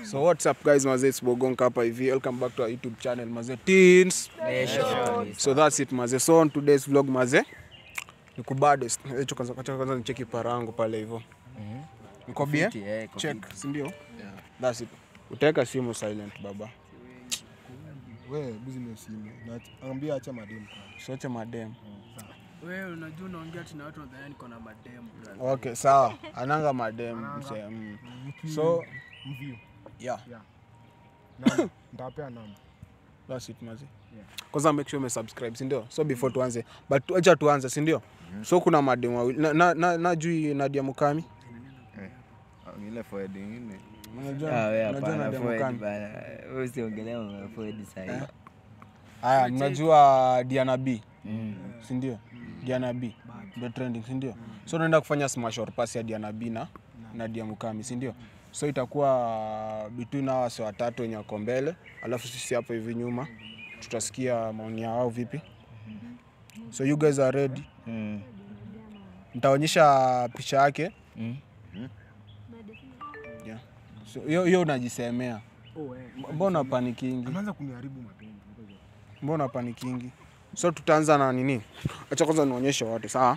So what's up guys, mazee it's Bogonka hapa hivi. Welcome back to our YouTube channel mazee Teens. So that's it mazee. So on today's vlog mazee ni kubadest. Hicho kwanza kwanza kwanza nicheki parangu pale hivyo. Niko bie? Fiti, eh, iko Check, si ndio? That's it. Utaweka simu silent baba. We business simu. Na ambia acha mademu. Sote madem. Wewe unajua unaongea tena watu wadhani niko na mademu brother. Okay, sawa. Ananga madem mse. Mm. So Mview. yeah, Namba. Nitawapea namba. that's it mazee. Kwanza make sure umesubscribe, si ndio? So before tuanze, but acha tuanze, si ndio? So kuna madem wawili. Na na, na, na jui Nadia Mukami. ile forward ingine. Unajua Ah, wewe unajua hapana Nadia forward Mukami. bana. Wewe usiongelee mambo ya forward sasa. Haya, mnajua Diana B, Mm. si ndio? Diana B ndio trending, si ndio? So tunaenda kufanya smash or pass ya Diana B na Nadia Mukami, si ndio? So itakuwa between hawa wase watatu wenye wako mbele, alafu sisi hapo hivi nyuma tutasikia maoni yao vipi. So you guys are ready? Mm. Nitaonyesha picha yake. Mm. Yeah. So hiyo hiyo unajisemea. Oh, eh. Mbona panikingi? Anaanza kuniharibu mapema. Ngoja. mbona panikingi so tutaanza na nini acha kwanza nionyeshe watu sawa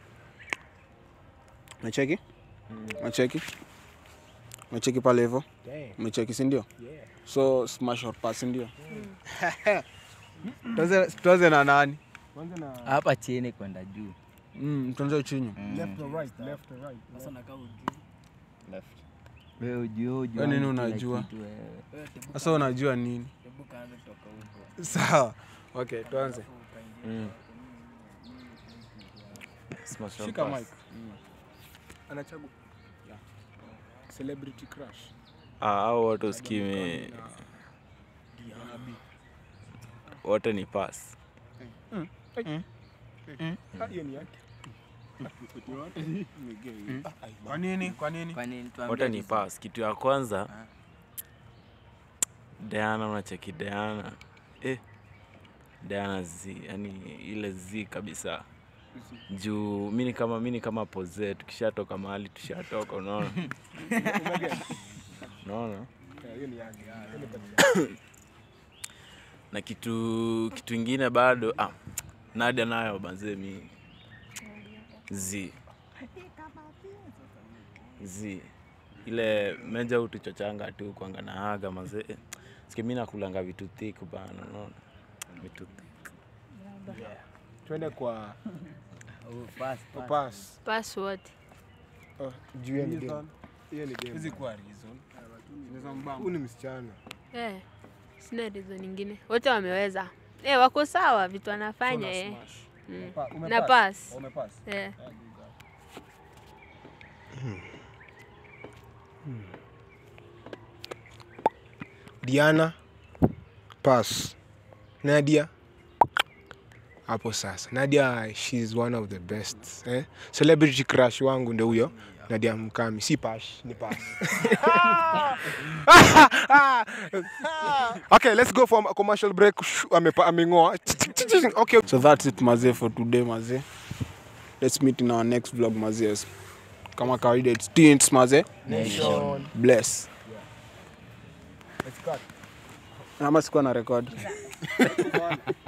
mecheki mecheki mecheki pale hivyo mecheki si ndio so smash or pass si ndio Tuanze- tuanze na nani Kwanza na Hapa chini kwenda juu. mm, tuanze chini left or right, left or right. Sasa nakaa ujui. Left. Wewe ujue ujue. Wewe nini kila unajua? kitu wewe. Wewe tebu sasa unajua nini tebu kaanze kutoka huko. sawa okay tuanze Mm. shika mic Anachagua. Celebrity crush. Ah, hao wote usikimi wote ni pass. Hiyo ni yake. kwa nini kwa nini Kwa nini tuambie? Wote ni vizuri? pass. Kitu ya kwanza Diana, unacheki Diana eh, Diana z yani ile z kabisa juu mi ni kama mi ni kama poze, tukishatoka mahali tushatoka, unaona unaona Eh, Hiyo ni yake. Hiyo ni patia. na kitu kitu ingine bado ah, Nadia nayo banze mi z z ile meja utuchochanga tu kwanga na haga mazee siki mi nakulanga vitu thick bana unaona vitu thick Twende kwa Oh, pass, pass. pass. Password. Oh, juu hiyo ni game. Hiyo ni game. hizi kwa reason Unaweza mbamba. Huyu ni msichana. Eh, sina reason nyingine. Wote wameweza. Eh, wako sawa vitu So wanafanya una eh. smash. Mm. Pa- umepass? Na pass. Umepass? Eh. Diana pass. Nadia hapo sasa. Nadia she's one of the best. Eh? Celebrity crush wangu ndio huyo. Nadia Mukami si pash, ni pass. okay, let's go for a commercial break. Shoo, Amepa ameng'oa. Okay. So that's it mazee for today mazee. Let's meet in our next vlog mazee. Kama kawaida it's teens mazee. Nation. Bless. Let's cut. Ama sikuwa na record.